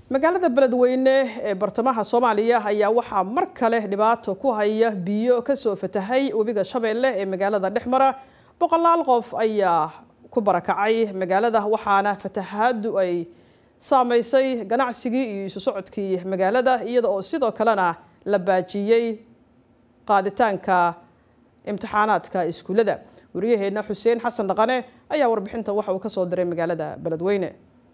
magaalada beledweyne ee bartamaha soomaaliya ayaa waxaa mar kale dhibaato ku haya biyo kasoo fatahay webiga shabeelle ee magaalada dhexmara boqolaal qof ayaa ku barakacay magaalada waxaana fatahaadu ay saameysay ganacsigii iyo isu socodkii magaalada iyada oo sidoo kalena la baajiyey qaaditaanka imtixaanaadka iskuullada wariyaheenna xuseen xasan dhaqane ayaa warbixinta waxa uu kasoo diray magaalada beledweyne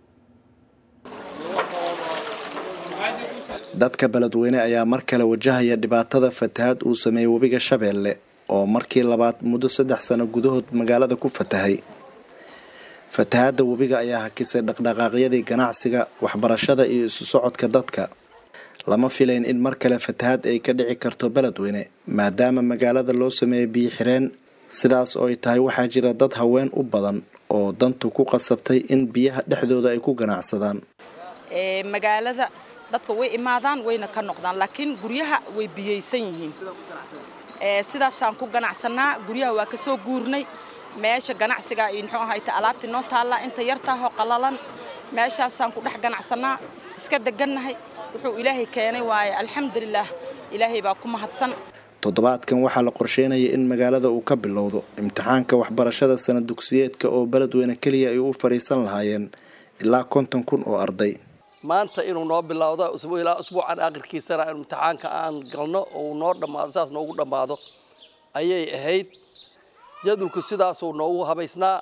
dadka beledweyne ayaa mar kale wajahaya dhibaatada fatahaad uu sameeyey webiga shabeelle oo markii labaad muddo saddex sano gudahood magaalada ku fatahay fatahaadda webiga ayaa hakisay dhaqdhaqaaqyadii ganacsiga waxbarashada iyo isu socodka dadka lama filayn in mar kale fatahaad ay ka dhici karto beledweyne maadaama magaalada loo sameeyay biyo xireen sidaas oo ay tahay waxaa jira dad haween u badan oo dantu ku qasabtay in biyaha dhexdooda ay ku ganacsadaan magaalada dadka way imaadaan wayna ka noqdaan laakiin guryaha way biyaysan yihiin sidaasaan ku ganacsanaa guryaha waa ka soo guurnay meesha ganacsiga iyo muxuu ahayta alaabtii noo taallaa inta yartaahoo qalalan meeshaasaan ku dhex ganacsanaa iska degannahay wuxuu ilaahay keenay waaye alxamdulilaah ilaahay baa ku mahadsan toddobaadkan waxaa la qorsheynaya in magaalada uu ka bilowdo imtixaanka waxbarashada sana dugsiyeedka oo beledweyne keliya ay u fadhiisan lahaayeen ilaa konton kun oo arday maanta inuu noo bilowdo ilaa usbuucan akhirkiisana imtixaanka aan galno oo noo dhammaado sidaas noogu dhammaado ayay ahayd jadwalku sidaasuu noogu habaysnaa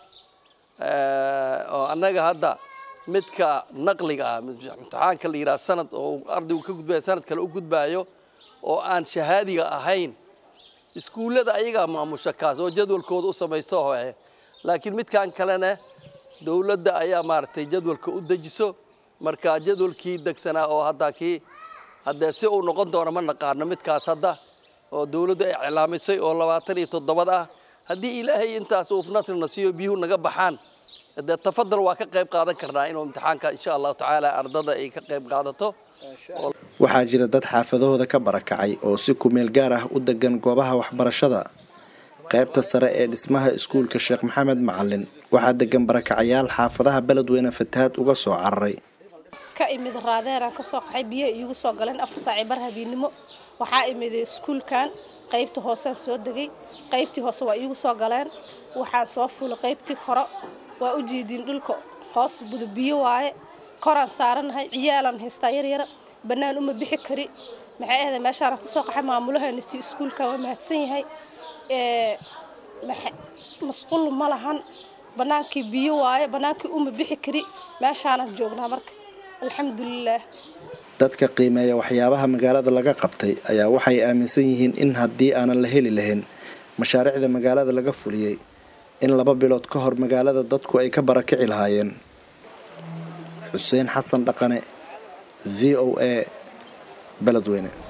oo annaga hadda midka naqliga ah imtixaanka la yidhaha sanad oo ardaygu ka gudbaya sanad kale u gudbaayo oo aan shahaadiga ahayn iskuullada ayagaa maamusha kaas oo jadwalkooda u samaysto hoe laakiin midkan kalena dowladda ayaa maaragtay jadwalka u dejiso marka jadwalkii degsanaa oo hadda kii haddee si uu noqon doono ma naqaano midkaas hadda oo dowladdu ay iclaamisay oo labaatan iyo toddobad ah haddii ilaahay intaas uu nasrina siiyo biyuhu naga baxaan dee tafadal waa ka qayb qaadan karnaa inuu imtixaanka insha allahu tacaala ardada ay ka qayb qaadato waxaa jira dad xaafadahooda ka barakacay oo si kumeel gaar ah u degan goobaha waxbarashada qaybta sare ee dhismaha iskuulka sheekh maxamed macalin waxaa degan barakacayaal xaafadaha beledweyne fatahaad uga soo cararay ka imid raadeeraan kasoo qaxay biyaha iigu soo galeen afar saaci bar habeennimo waxaa imiday iskuulkan qaybta hoosean soo degay qaybtii hoose waa iigu soo galeen waxaan soo fulay qaybtii koro waa u jeediin dhulka hoos buda biyo waaye koraan saaranahay ciyaalaan haystaa yaryara bannaan uma bixi kari maxay ahday meeshaana kusoo qaxay maamulahana si iskuulka waa mahadsan yahay masquul ma lahan bannaankii biyo waaye bannaankii uma bixi kari meeshaanan joognaa marka alxamdulilaah dadka qiimeeya waxyaabaha magaalada laga qabtay ayaa waxay aaminsan yihiin in haddii aanan la heli lahayn mashaariicda magaalada laga fuliyey in laba bilood ka hor magaalada dadku ay ka barakici lahaayeen xuseen xasan dhaqane v o a beledweyne